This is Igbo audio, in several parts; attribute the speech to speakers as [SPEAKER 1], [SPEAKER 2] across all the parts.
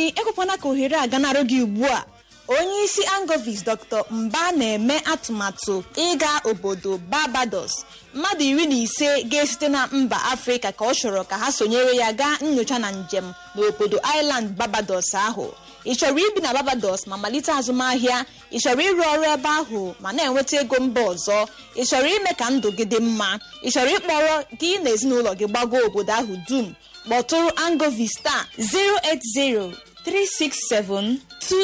[SPEAKER 1] anyị ekwekwana ka ohere a ganarụ gị ugbu a onye isi angovis dr mba na-eme atụmatụ ịga obodo barbados mmadụ iri na ise ga-esite na mba afrịka ka ọ chọrọ ka ha sonyere ya gaa nyocha na njem n'obodo island barbados ahụ ị chọrọ ibi na barbados ma malite azụmahịa ị chọrọ ịrụ ọrụ ebe ahụ ma na-enweta ego mba ọzọ ị chọrọ ime ka ndụ gị dị mma ị chọrọ ịkpọrọ gị na ezinụlọ gị gbago obodo ahụ dum kpọtụrụ angovista 080 367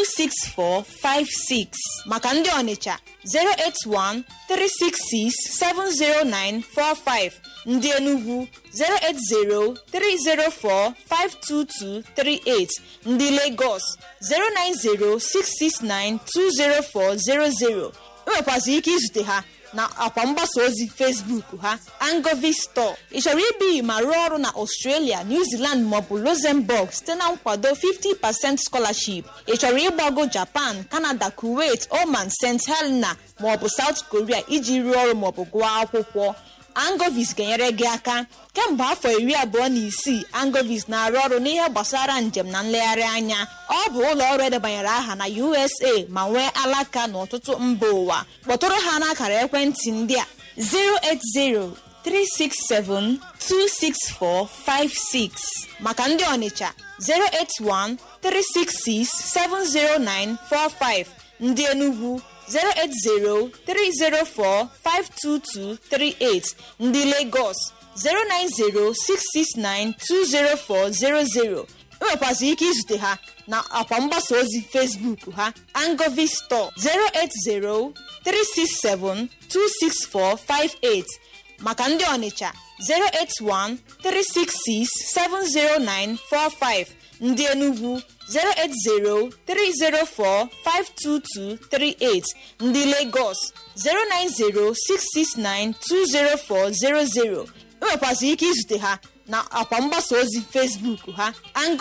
[SPEAKER 1] 26456 maka ndị ọnịcha 081 366 70945 ndị enugwu 080 304 52238 ndị lagos 090 669 20400 enwekwazị ike izute ha na akwa mgbasa ozi facebook ha angovi store ị chọrọ ibi ma rụọ ọrụ na australia new zealand maọbụ luxembourg site na nkwado 50% scholarship ị chọrọ ịgbago japan canada kuwait oman st helena maọbụ south korea iji rụọ ọrụ maọbụ gụọ akwụkwọ angovis ga-enyere gị aka kemgbe afọ iri abụọ na isii angovis na-arụ ọrụ n'ihe gbasara njem na nlegharị anya ọ bụ ụlọ ọrụ edebanyere aha na usa ma nwee alaka n'ọtụtụ mba ụwa kpọtụrụ ha n'akara ekwentị ndị a 080-367-26456 maka ndị ọnịcha 081-366-70945 ndị enugwu 080-304-52238 ndị Lagos 090-669-20400 enwekwazị ike izute ha na akwa mgbasa ozi Facebook ha Angovi Store 080-367-26458 maka ndị Ọnịcha 081-366-70945 ndị Enugwu 080-304-52238 ndị Lagos 090-669-20400 enwekwazị ike izute ha na akwa mgbasa ozi Facebook ha